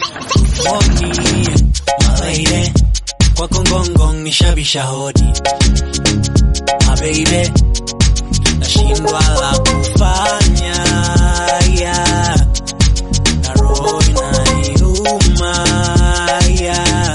Moni, malaide kwa kongongong nishabisha hodi mabeide nashindwa la kufanya yeah. na roho inaniuma yeah.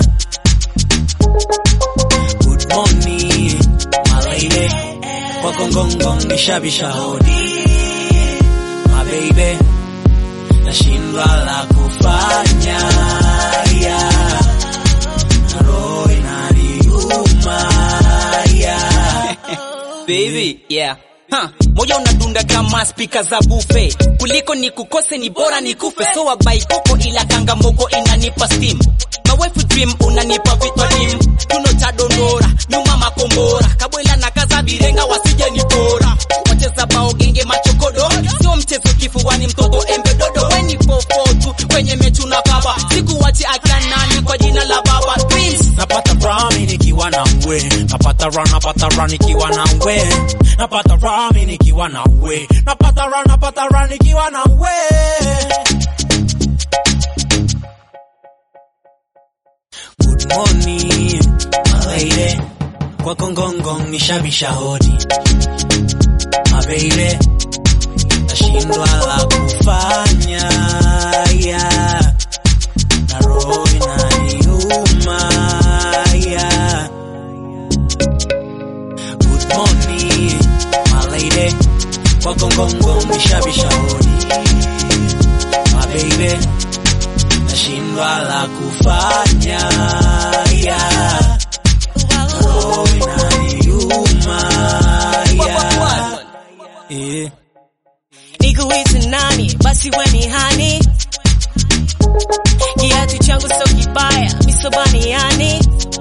Good morning malaide kwa kongongong nishabisha hodi mabeide nashindwa la kufanya yeah. na roho inaniuma yeah. baby yeah Huh, moyo unadunda kama spika za bufe kuliko ni kukose ni bora ni kufe so wabai koko ila kanga moko inanipa steam my wife dream unanipa vitalim tuno cha dondora nyuma makombora kabwela na kaza birenga wasije ni bora wacheza bao genge machokodo sio mchezo kifuani mtoto embe dodo weni popotu kwenye mechu na kaba sikuwachi akanani kwa jina la baba dreams napata rami nikiwa na we napata ra napata ra nikiwa na we napata rami nikiwa na we napata ra napata ra nikiwa na we Good morning malaide kwa kongongong nishabisha hodi mabeide nashindwa la kufanya yeah. na roho inaniuma yeah. Good morning my lady kwa kongongong nishabisha hodi my baby nashindwa la kufanya yeah. na roho inaniuma yeah. yeah. nikuite nani basi weni hani kiatu changu so kibaya misobani yani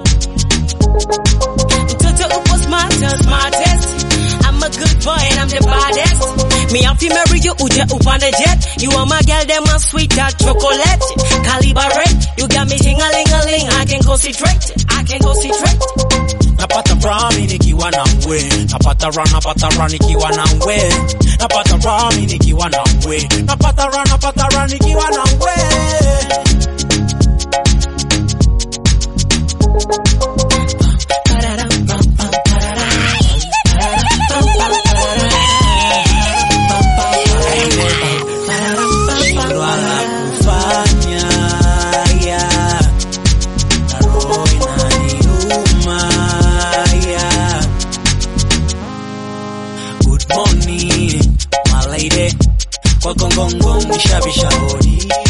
mtoto upo smarter, smartest I'm a good boy and I'm the baddest me afi marry you uje upande jet you are my girl them my sweet dark chocolate caliber red you got me ting-a-ling-a-ling I can concentrate I can concentrate napata rami nikiwa na we napata ra napata ra nikiwa na we napata rami nikiwa na we napata ra napata ra nikiwa na we Shindwa la kufanya yeah. na roho inaniuma yeah. Good morning my lady kwa kongongong nishabisha hodi